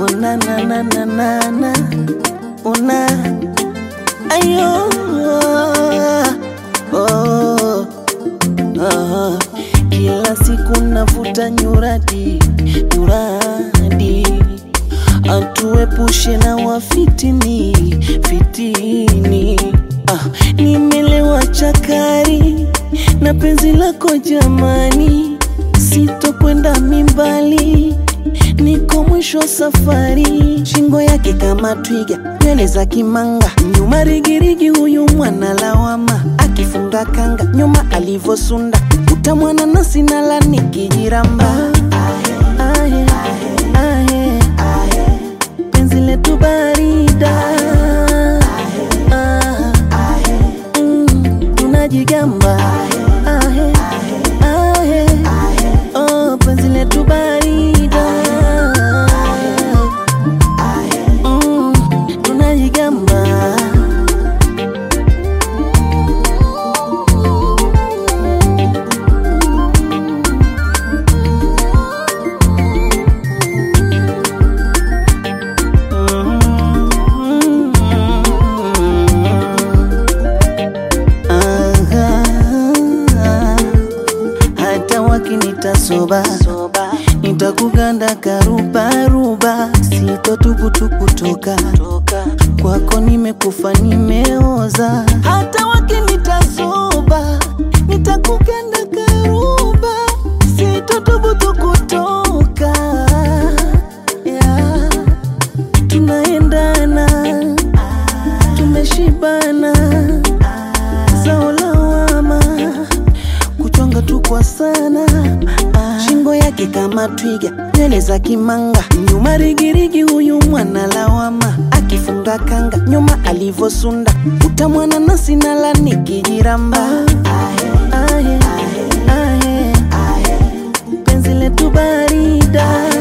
una na na na na na una ayo oh, oh. Kila siku navuta nyuradi nyuradi, atuepushe na wafitini fitini. Ah, nimelewa chakari na penzi lako jamani, sitokwenda mimbali niko mwisho wa safari, shingo yake kama twiga, nywele za kimanga, nyuma rigirigi, huyu mwana lawama, akifunga kanga nyuma alivosunda, utamwana nasi nala nikijiramba ahe, ahe, penzi letu barida Ah, mm, tunajigamba ahe, ahe, oh, penzi letu barida Mm, tunajigamba Aha. hata wakinita soba nitakuganda karubaruba sitotukutukutoka kwako nimekufa nimeoza hata wakinita soba nitakuganda karuba sitotukutukutoka yeah. tunaendana tumeshibana zao lawama kuchonga tu kwa sana ah. shingo yake kama twiga nywele za kimanga nyuma rigirigi huyu mwana lawama akifunga kanga nyuma alivosunda utamwana nasi nala nikijiramba ahe, ahe, penzi letu barida